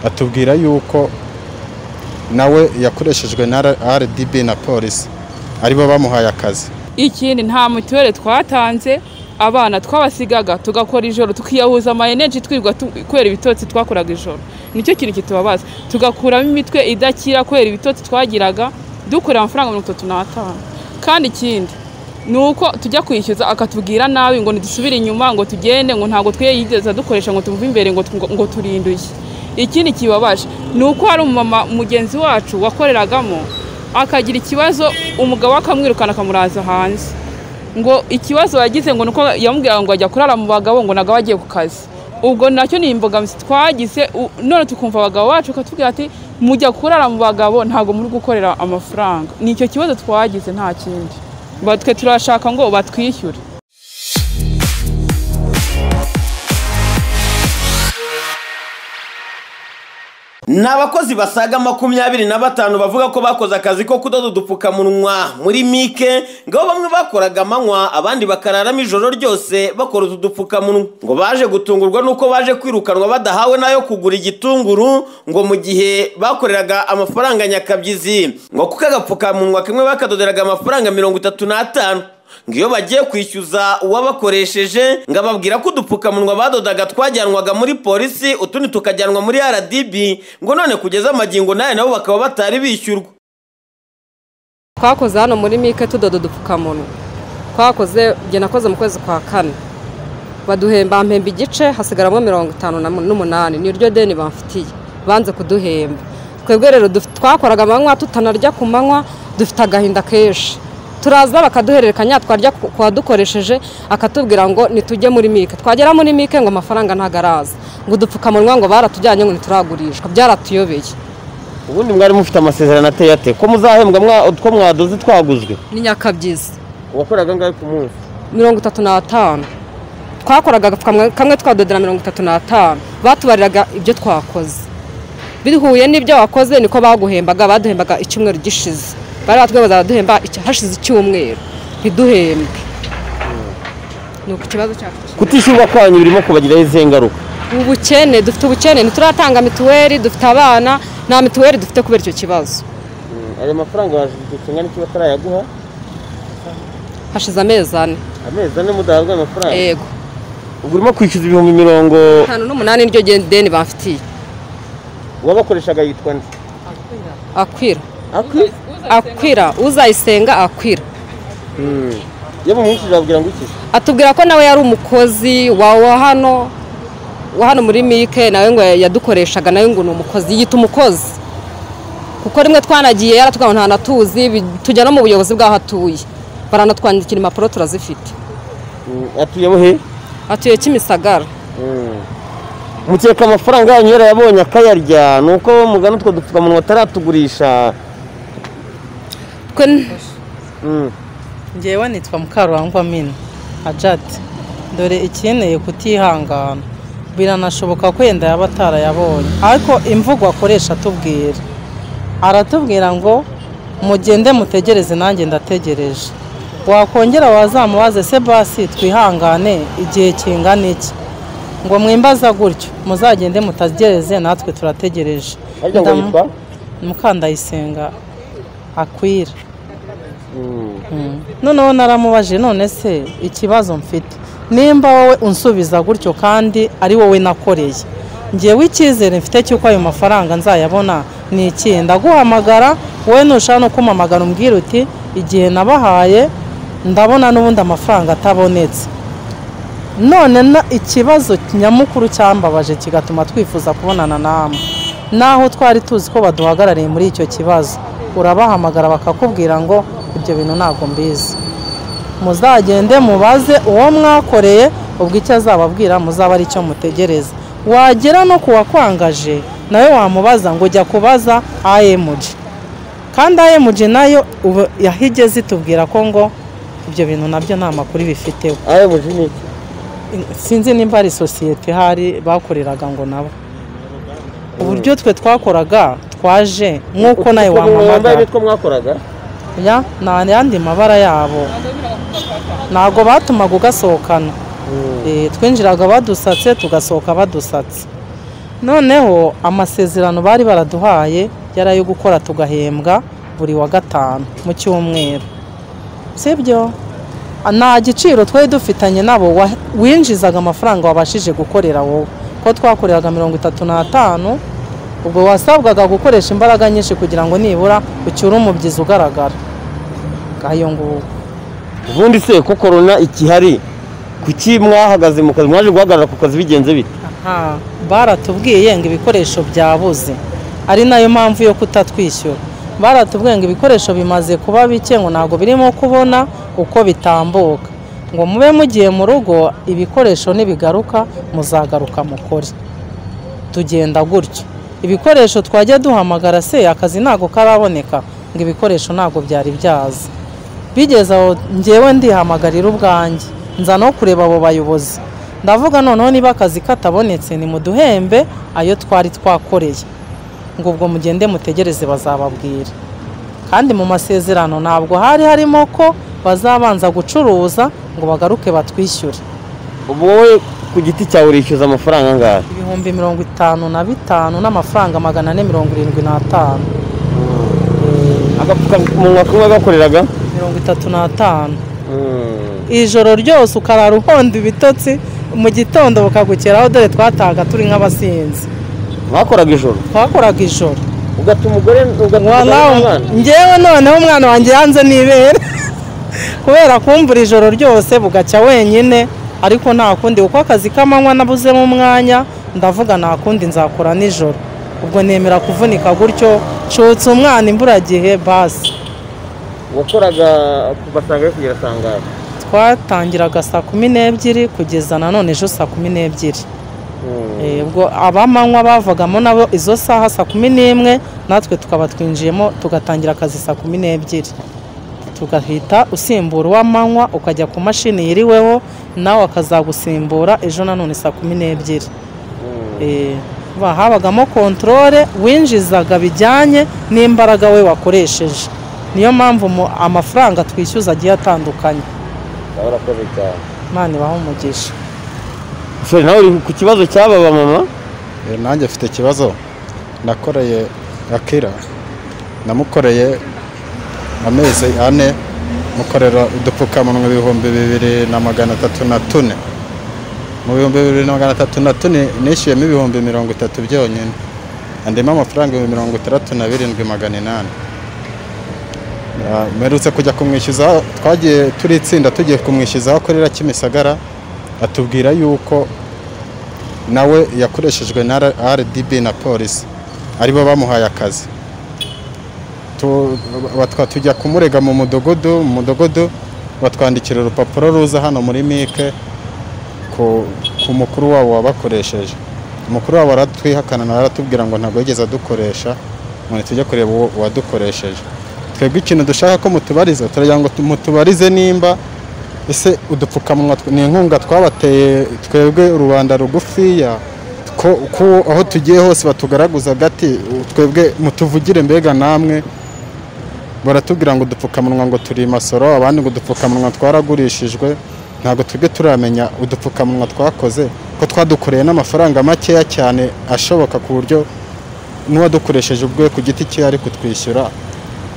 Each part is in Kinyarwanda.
atubwira yuko nawe yakoreshejwe na RDB na polisi aribo bamuhaye akazi ikindi nta mituweli twatanze abana twabasigaga tugakora ijoro tukiyahuza amayeneji twirirwa kubera ibitotsi twakoraga ijoro nicyo kintu kitubabaza tugakuramo imitwe idakira kubera ibitotsi twagiraga dukorera amafaranga mirongo itatu n'atanu kandi ikindi ni uko tujya kwishyuza akatubwira nabi ngo ntidusubire inyuma ngo tugende ngo ntabwo twiyigeze dukoresha ngo tumuve imbere ngo turinduye ikindi kibabaje ni uko hari umumama mugenzi wacu wakoreragamo akagira ikibazo umugabo we akamwirukana akamuraza hanze ngo ikibazo yagize ngo nuko yamubwira ngo ajya kurara mu bagabo ngo nagabo agiye ku kazi ubwo nacyo ni imbogamizi twagize none tukumva abagabo bacu bakatubwira ati mujya kurara mu bagabo ntabwo muri gukorera amafaranga ni icyo kibazo twagize nta kindi batwe turashaka ngo batwishyure ni abakozi basaga makumyabiri na batanu bavuga ko bakoze akazi ko kudoda udupfukamunwa muri mike ngo bamwe bakoraga amanywa abandi bakararamo ijoro ryose bakora utu dupfukamunwa ngo baje gutungurwa n'uko baje kwirukanwa badahawe n'ayo kugura igitunguru ngo mu gihe bakoreraga amafaranga nyakabyizi ngo kuko agapfukamunwa kamwe bakadoderaga amafaranga mirongo itatu n'atanu ngo iyo bagiye kwishyuza uwabakoresheje ngo ababwira ko udupfukamunwa badodaga twajyanwaga muri polisi utundi tukajyanwa muri rdb ngo none kugeza amagingo nayo nabo bakaba batari bishyurwa twakoze hano muri mike tudoda udupfukamunwa twakoze igihe nakoze mu kwezi kwa kane baduhemba mpemba igice hasigaramo mirongo itanu n'umunani ni ryo deni bamfitiye banze kuduhemba twebwe rero twakoraga amanywa tutanarya ku manywa dufite agahinda kenshi turaza bakaduhererekanya twarya kuwadukoresheje akatubwira ngo nitujye muri mike twagera muri mike ngo amafaranga ntabwo araza ngo udupfukamunwa ngo baratujyanye ngo ntituragurishwa byaratuyobeye ubundi mwari mufite amasezerano ateye ate ko muzahembwa utwo mwadoze twaguzwe ni nyakabyizi wakoraga angahe ku munsi mirongo itatu n'atanu twakoraga agapfukamunwa kamwe twadodera mirongo itatu n'atanu batubariraga ibyo twakoze bihuye n'ibyo wakoze niko baguhembaga baduhembaga icyumweru gishize bari batwibaza baduhemba hashize icyumweru ntiduhembe ni uku ikibazo cyacu kutishyurwa kwanyu birimo kubagiraho izihe ngaruka ubukene dufite ubukene ntituratanga mituweli dufite abana nta mituweli dufite kubera icyo kibazo ayo mafaranga washinga n'icyo batarayaguha hashize amezi ane amezi ane mudahabwa amafaranga yego ubwo urimo kwishyuza ibihumbi mirongo itanu n'umunani niryo deni bamfitiye uwabakoreshaga yitwa nde akwira akwira uzayisenga akwira yewe umwishyuza ababwira ngo iki atubwira ko nawe yari umukozi wa hano wa hano muri mike nawe ngo yadukoreshaga nawe ngo ni umukozi yita umukozi kuko rimwe twanagiye yaratwawe nta natuzi tujya no mu buyobozi bw'aho atuye baranatwandikira impapuro turazifite atuye buhe atuye kimisagara mukeka amafaranga yanyu yarayabonye akayarya ni uko mugana utwo dupfukamunwa ataratugurisha ngewe nitwa mukarurangwa mini ajati dore ikeneye kutihangana biranashoboka ko yenda yaba atarayabonye ariko imvugo akoresha atubwira aratubwira ngo mugende mutegereze nanjye ndategereje wakongera wazamubaze se basi twihangane igihe kingana iki ngo mwimbaza gutyo muzagende mutagereze natwe turategereje mukandayisenga akwira noneho naramubajije none se ikibazo mfite nimba wowe unsubiza gutyo kandi ari wowe nakoreye ngewe icyizere mfite cy'uko ayo mafaranga nzayabona ni iki ndaguhamagara wowe ntushaka no kumamagara umbwira uti igihe nabahaye ndabona n'ubundi amafaranga atabonetse none ikibazo nyamukuru cyambabaje kigatuma twifuza kubonana namwe naho twari tuzi ko baduhagarariye muri icyo kibazo urabahamagara bakakubwira ngo ibyo bintu ntabwo mbizi muzagende mubaze uwo mwakoreye ubwo icyo azababwira muzaba ari icyo mutegereza wagera no ku wakwangaje nawe wamubaza ngo ujya kubaza ayemuji kandi ayemuji nayo ubu yahigeze itubwira ko ngo ibyo bintu nabyo nta makuru bifiteho ayemuji ni iki sinzi nimba ari sosiyete hari bakoreraga ngo nabo uburyo twe twakoraga twaje nk'uko nawe wampamagara mwakoraga nta yandi mabara yabo ntabwo batumaga ugasohokana twinjiraga badusatse tugasohoka badusatse noneho amasezerano bari baraduhaye yari ayo gukora tugahembwa buri wa gatanu mu cyumweru sibyo nta giciro twari dufitanye nabo wa- winjizaga amafaranga wabashije gukorera wowe ko twakoreraga mirongo itatu n'atanu ubwo wasabwaga gukoresha imbaraga nyinshi kugira ngo nibura ucyure umubyizi ugaragara ngayo ngubu ubundi se ko korona ikihari kuki mwahagaze mu kazi mwaje guhagarara ku kazi bigenze bite Aha, baratubwiye ngo ibikoresho byabuze ari nayo mpamvu yo kutatwishyura baratubwiye ngo ibikoresho bimaze kuba bike ngo ntabwo birimo kubona uko bitambuka ngo mube mugiye mu rugo ibikoresho nibigaruka muzagaruka mukore tugenda gutyo ibikoresho twajya duhamagara se akazi ntabwo karaboneka ngo ibikoresho ntabwo byari byaza bigeze aho ngewe ndihamagarira ubwanjye nza no kureba abo bayobozi ndavuga noneho niba akazi katabonetse ni mu duhembe ayo twari twakoreye ngo ubwo mugende mutegereze bazababwira kandi mu masezerano ntabwo hari harimo ko bazabanza gucuruza ngo bagaruke batwishyure wowe ku giti cyawe urishyuza amafaranga angahe ibihumbi mirongo itanu na bitanu n'amafaranga magana ane mirongo irindwi n'atanu agapfukamunwa kumwe gakoreraga mirongo itatu n'atanu ijoro ryose ukarara uhonda ibitotsi mu gitondo bukagukeraho dore twatahaga turi nk'abasinzi bakoraga ijoro twakoraga ijoro ugatuma umugore ugatuma Wala, njyewe noneho umwana wanjye yanze n'ibere kubera kumvura ijoro ryose bugacya wenyine ariko nta kundi kuko akazi k'amanywa nabuzemo umwanya ndavuga nta kundi nzakora nijoro ubwo nemera kuvunika gutyo nshutse umwana imburagihe basi wakoraga kuva saa ngahe kugera saa ngahe twatangiraga saa kumi n'ebyiri kugeza nanone ejo saa kumi n'ebyiri Eh, ubwo abamanywa bavagamo nabo izo saha saa kumi n'imwe natwe tukaba twinjiyemo tugatangira akazi saa kumi n'ebyiri tugahita usimbura uw'amanywa ukajya ku mashini yiriweho nawe akazagusimbura ejo nanone saa kumi n'ebyiri Eh, ba- habagamo kontorore winjizaga bijyanye n'imbaraga we wakoresheje niyo mpamvu mu- amafaranga twishyuza agiye atandukanye warakoze cyane imana ibaha umugisha sore nawe uri ku kibazo cy'aba bamama Eh, nanjye afite ikibazo nakoreye akira namukoreye amezi ane mukorera udupfukamunwa ibihumbi bibiri na magana atatu na tune mu bihumbi bibiri na magana atatu na tune nishyuyemo ibihumbi mirongo itatu byonyine andimo amafaranga ibihumbi mirongo itandatu na birindwi magana inani Ah, mperutse kujya kumwishyuza twagiye turi itsinda tugiye kumwishyuza aho akorera kimisagara atubwira yuko nawe yakoreshejwe na R- RDB na polisi aribo bamuhaye akazi Tu- batwa- tujya kumurega mu mudugudu mu mudugudu batwandikira urupapuro ruza hano muri mike ku, ku mukuru wabo wabakoresheje umukuru wabo aratwihakana nawe aratubwira ngo ntabwo yigeze adukoresha ngo tujye kureba uwo wadukoresheje twebwe ikintu dushaka ko mutubariza turagira ngo tu- mutubarize nimba ese udupfukamunwa tw- ni inkunga twabateye twebwe rubanda rugufiya ko ko aho tugiye hose batugaraguza gati u- twebwe mutuvugire mbega namwe baratubwira ngo udupfukamunwa ngo turi masoro abandi ngo udupfukamunwa twaragurishijwe ntabwo twebwe turamenya udupfukamunwa twakoze ko twadukoreye n'amafaranga makeya cyane ashoboka ku buryo n'uwadukoresheje ubwe ku giti cye ari kutwishyura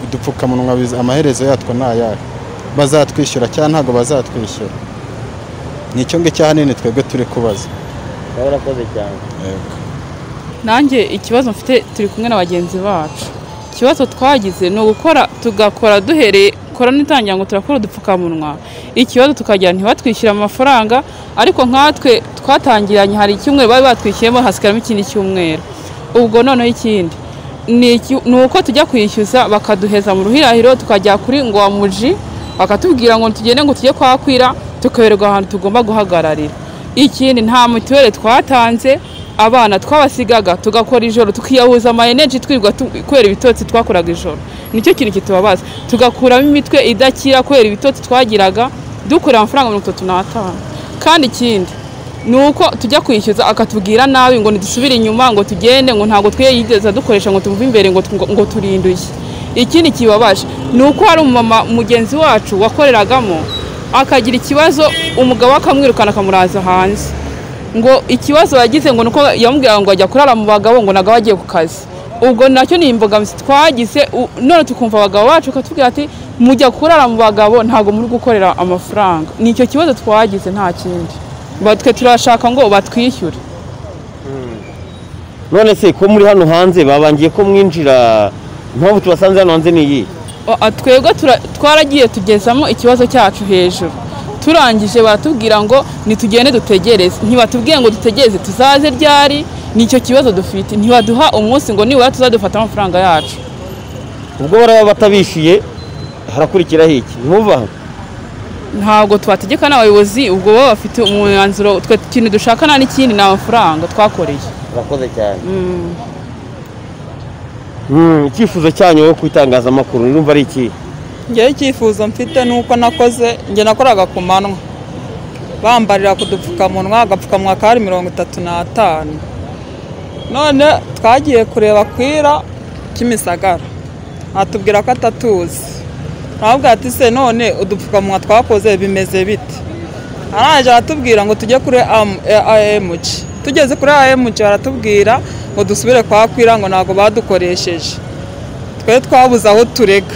udupfukamunwa biza- amaherezo yatwo ni ayahe bazatwishyura cyangwa ntabwo bazatwishyura ni icyo ngicyo ahanini twebwe turi kubaza warakoze cyane nanjye ikibazo mfite turi kumwe na bagenzi bacu ikibazo twagize ni ugukora tugakora duhereye korona itangira ngo turakora udupfukamunwa ikibazo tukagira ntibatwishyure amafaranga ariko nkatwe twatangiranye hari icyumweru bari batwishyuyemo hasigaramo ikindi cyumweru ubwo noneho ikindi ni iki- ni uko tujya kwishyuza bakaduheza mu ruhirahiro tukajya kuri muji bakatubwira ngo tugende ngo tujye kwakwira tukaberwa ahantu tugomba guhagararira ikindi nta mituweli twatanze abana twabasigaga tugakora ijoro tukiyahuza amayeneji twirirwa tu- kubera ibitotsi twakoraga ijoro nicyo kintu kitubabaza tugakuramo imitwe idakira kubera ibitotsi twagiraga dukorera amafaranga mirongo itatu n'atanu kandi ikindi ni uko tujya kwishyuza akatubwira nabi ngo ntidusubire inyuma ngo tugende ngo ntabwo twe yigeze dukoresha ngo tumuve imbere ngo tu- ngo turinduye ikindi kibabaje ni uko hari umumama mugenzi wacu wakoreragamo akagira ikibazo umugabo we akamwirukana akamuraza hanze ngo ikibazo yagize ngo nuko yamubwira ngo ajya kurara mu bagabo ngo nagawe agiye ku kazi ubwo nacyo ni imbogamizi twagize u- none tukumva abagabo bacu bakatubwira ati mujya kurara mu bagabo ntabwo muri gukorera amafaranga ni icyo kibazo twagize nta kindi Ba- twe turashaka ngo batwishyure none se ko muri hano hanze babangiye ko mwinjira impamvu tubasanze hano hanze ni iyi Oa, twebwe tura- twaragiye tugezamo ikibazo cyacu hejuru turangije baratubwira ngo nitugende dutegereze ntibatubwiye ngo dutegereze tuzaze ryari nicyo kibazo dufite ntibaduha umunsi ngo nibura tuzadufata amafaranga yacu ubwo baraba batabishyuye harakurikiraho iki ntimuva aha. ntabwo twategeka n'abayobozi ubwo baba bafite umwanzuro twe ikintu dushaka nta n'ikindi ni amafaranga twakoreye urakoze cyane Mm, icyifuzo cyanyu wo ku itangazamakuru urumva ari iki ngewe icyifuzo mfite ni uko nakoze njye nakoraga ku manywa bambarira ku dupfukamunwa agapfukamunwa kari mirongo itatu n'atanu none twagiye kureba kwira kimisagara atubwira ko atatuzi aramubwira ati se none udupfukamunwa twakoze bimeze bite arangije aratubwira ngo tujye kuri AMG tugeze kuri AMG baratubwira ngo dusubire kwa kwira ngo ntabwo badukoresheje twe twabuze aho turega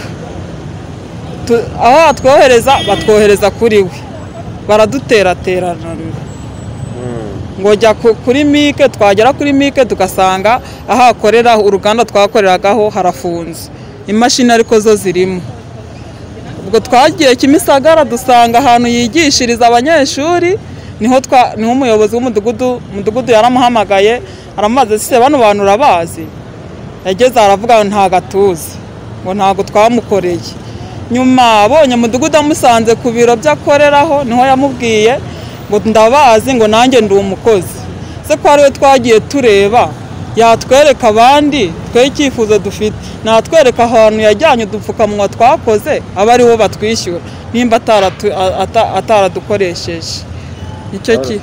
Tu- aho batwohereza batwohereza kuri we baraduteraterana ngo jya ku- kuri mike twagera kuri mike tugasanga aho akorera uruganda twakoreragaho harafunze imashini ariko zo zirimo ubwo twagiye kimisagara dusanga ahantu yigishiriza abanyeshuri niho twa- niho umuyobozi w'umudugudu umudugudu yaramuhamagaye aramubaza ese bano bantu urabazi yageze aravuga ngo ntabwo atuzi ngo ntabwo twamukoreye nyuma abonye umudugudu amusanze ku biro by'akoreraho niho yamubwiye ngo ndabazi ngo nanjye ndi umukozi se ko ari we twagiye tureba yatwereka abandi twe icyifuzo dufite natwereka ahantu yajyanye udupfukamunwa twakoze aba aribo batwishyura nimba ataratu- a- ata- ataradukoresheje nicyo ki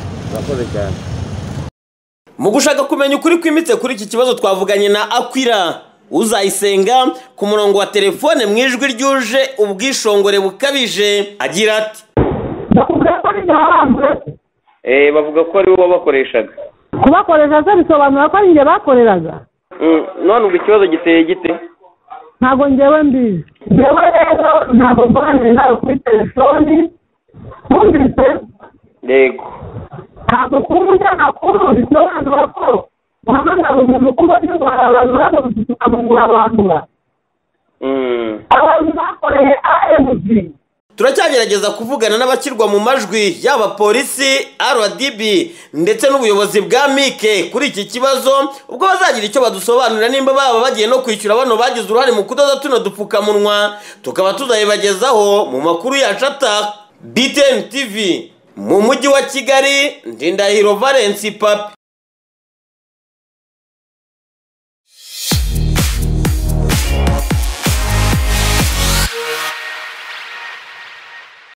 mu gushaka kumenya ukuri kwimbitse kuri iki kibazo twavuganye na akwira uzayisenga ku murongo wa telefone mu ijwi ryuje ubwishongore bukabije agira ati bakubwira ko ninjye warambuwe Eh, bavuga ko ari bo babakoreshaga kubakoresha se bisobanura ko ninjye bakoreraga Mm, none ubwo ikibazo giteye gite ntabwo ngewe mbizi ngewe rero ntabwo mbanire nawe kuri telefoni wumvise yego ntabwo kuba umunyamakuru bisobanura ko uhamagara umuntu kuba urwara abantu bagomba ukamugura bandura Mm. abantu bakoreye aemuzi turacyagerageza kuvugana n'abashyirwa mu majwi yaba polisi rdb ndetse n'ubuyobozi bwa mike kuri iki kibazo ubwo bazagira icyo badusobanurira nimba baba bagiye no kwishyura bano bagize uruhare mu kudoda tuno dupfukamunwa tukaba tuzabibagezaho mu makuru yacu ataka btn tv mu mujyi wa kigali ndindahiro valence papi